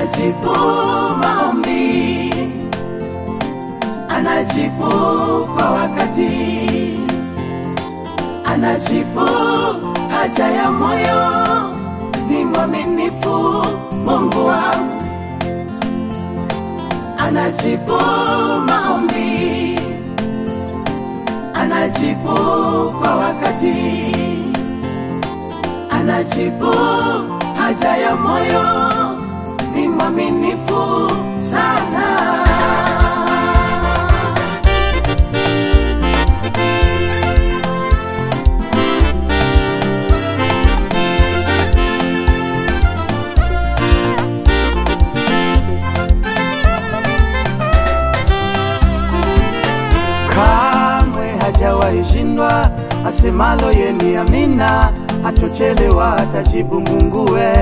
anajibu maombi, anajibu kwa wakati, anajibu haja ya moyo. Ni mwaminifu Mungu wangu, anajibu maombi, anajibu kwa wakati, anajibu haja ya moyo. Ni mwaminifu sana. kamwe hajawahi shindwa, asemalo ye ni amina, hatochelewa atajibu Munguwe.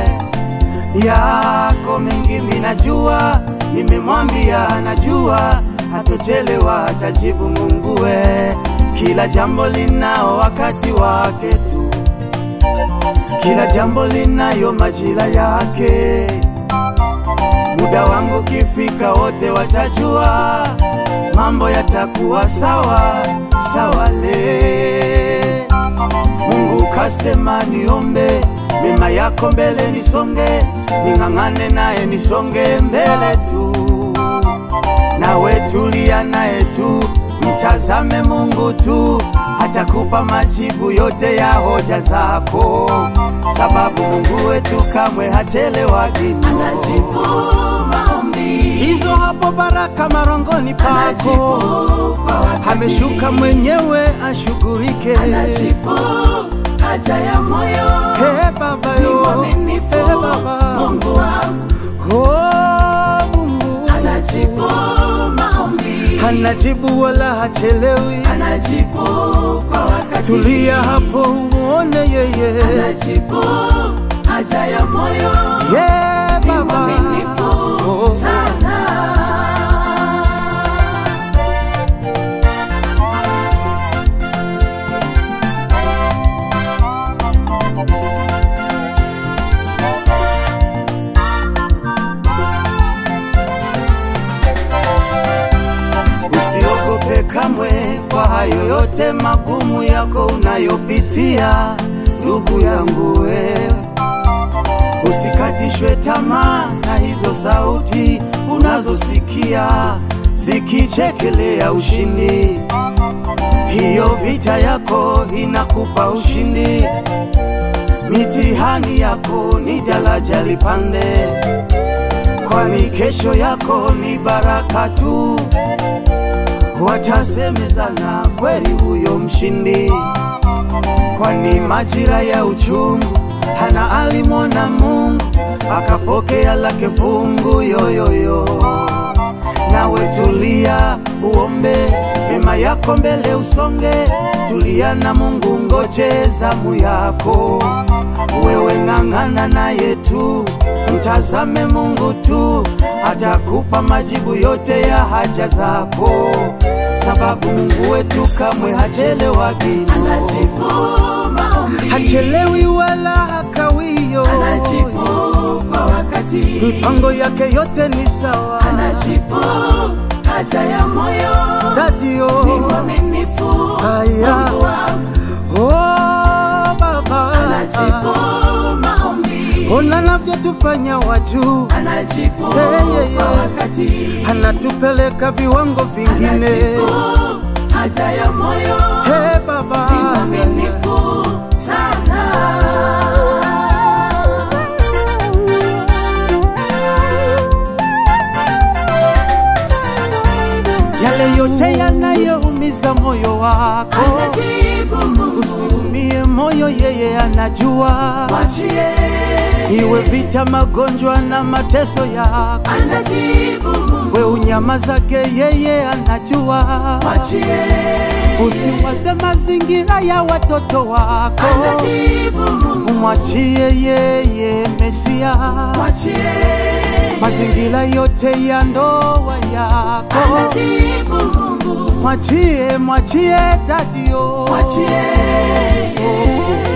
Yako mengi minajua, nimemwambia anajua, hatochelewa atajibu Munguwe. Kila jambo linao wakati wake tu, kila jambo linayo majira yake. Muda wangu kifika, wote watajua, mambo yatakuwa sawa sawa. Le Mungu kasema niombe mema yako mbele, nisonge ning'ang'ane naye, nisonge mbele tu, nawe tulia naye tu, mtazame Mungu tu, atakupa majibu yote ya hoja zako, sababu Mungu wetu kamwe hachelewagi. Anajibu maombi, hizo hapo baraka marongoni anajibu pako, kwa wakati, ameshuka mwenyewe ashughulike. anajibu haja ya moyo. He baba Ni yo, mwaminifu he baba, Mungu wangu, oh Mungu anajibu maombi, anajibu wala hachelewi. anajibu kwa wakati, Tulia hapo umuone yeye, anajibu haja ya moyo. ye Ni baba mwaminifu Oh. sana. Usiogope kamwe kwa hayo yote magumu yako unayopitia, ndugu yangu wewe. Usikatishwe tamaa na hizo sauti unazosikia zikichekelea ushindi. Hiyo vita yako inakupa ushindi, mitihani yako ni daraja lipande, kwani kesho yako ni baraka tu watasemezana kweli huyo mshindi, kwani majira ya uchungu hana alimwona Mungu akapokea lake fungu yoyoyo. Nawe tulia uombe mema yako mbele usonge, tulia na Mungu ngoje zamu yako. Wewe ng'ang'ana naye tu, mtazame Mungu tu, atakupa majibu yote ya haja zako, sababu Mungu wetu kamwe hachelewagi, Anajibu maombi, hachelewi wala hakawio. anajibu kwa wakati, Mipango yake yote ni sawa, anajibu haja ya moyo. dadio Ni mwaminifu Aya. Mungu wangu, oh, baba anajibu maombi, ona navyotufanya wajuu, anajibu Hey, yeah, yeah. kwa wakati, anatupeleka viwango vingine. anajibu haja ya moyo. He baba Ni mwaminifu sana. yale yote yanayoumiza moyo wako, Anajibu Mungu, usiumie moyo, yeye anajua. mwachie. Iwe vita, magonjwa na mateso yako, Anajibu Mungu, we unyama zake, yeye anajua. mwachie. Usiwaze mazingira ya watoto wako, Anajibu Mungu, umwachie yeye Mesia. mwachie. Mazingira yote ya ndoa yako, Anajibu Mungu, mwachie, mwachie dadio, mwachie.